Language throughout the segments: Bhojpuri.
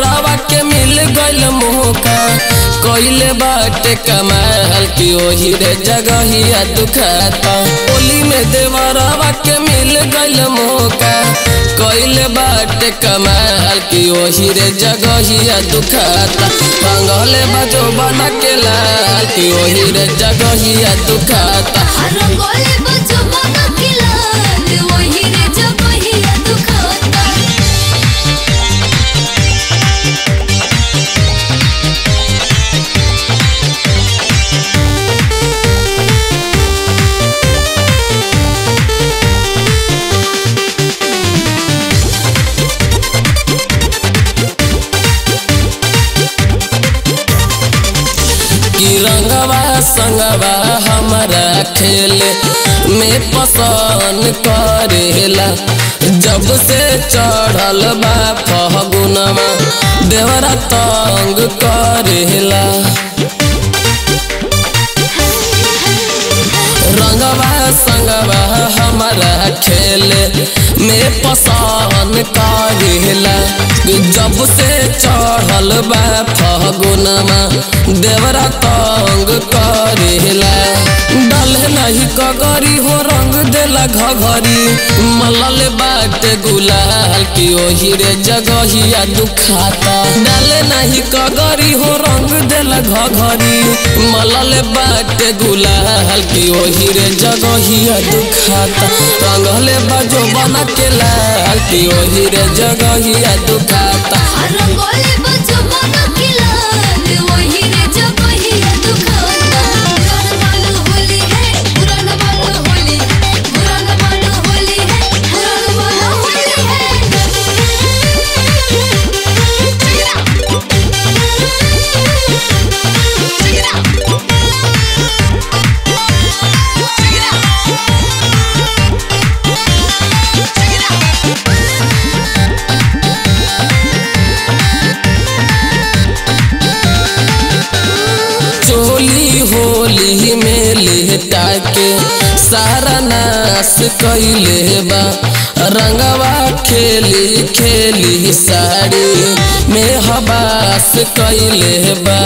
देवरवा के मिल गइल मौका कइले बाटे कमाल की ओही रे जगहिया दुखाता होली में देवरवा के मिल गइल मौका कइले बाटे कमाल की ओही रे जगहिया दुखाता रंगले बजो बना के लाल की ओही रे जगहिया दुखाता रंगोले बजो बना के लाल वही रे जगहिया दुखाता की रंगवा संगवा हमारा खेल में पसंद करेला जब से चढ़ल बा फगुनवा देवरा तंग करेला रंगवा संगवा हमारा खेल में पसंद करेला जब से चढ़ल बा फगुनमा देवरा तंग करेला डाले नहीं कगरी हो रंग देला घघरी मलल बाटे गुलाल की ओही रे जगहिया दुखाता डाले नहीं कगरी हो रंग देला घघरी मलल बाटे गुलाल की ओही रे जगहिया दुखाता रंगले बाजो बना के लाल की ओही रे जगहिया दुखाता रंगोले बजो बना के लाल वही रे जगहिया दुखाता पुराना वाला होली है पुराना वाला होली है पुराना वाला होली है पुराना वाला चोली होली में लेटा के सारा नाश कैले बा रंगवा खेली खेली साड़ी में हबास कैले बा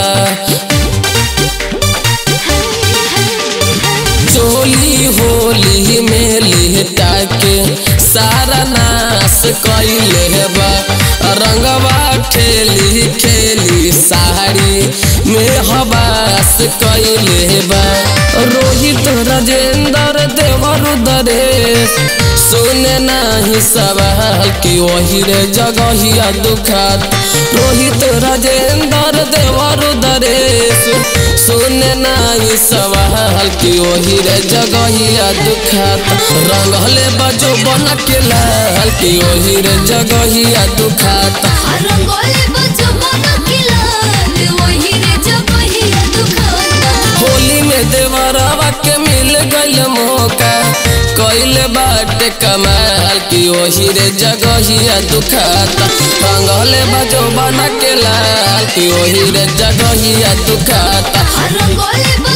चोली होली में लेटा के सारा नाश कैले बा रंगवा खेली खेली साड़ी में हबास कैले बा रोहित राजेंद्र देवर दरेश सुने नहीं सवाल की वही रे जगहिया दुखात रोहित राजेंद्र देवर दरेश सुने नहीं सवाल की वही रे जगहिया दुखात रंगले बजो बना के लाल की वही रे जगहिया दुखात रंगोले बजो बना के लाल वही रे जगहिया दुखाता होली में देवरवा के मिल गइल मौका कइले बाटे कमाल की ओही रे जगहिया दुखाता रंगले बजो बना के लाल की ओही रे जगहिया दुखाता रंगोले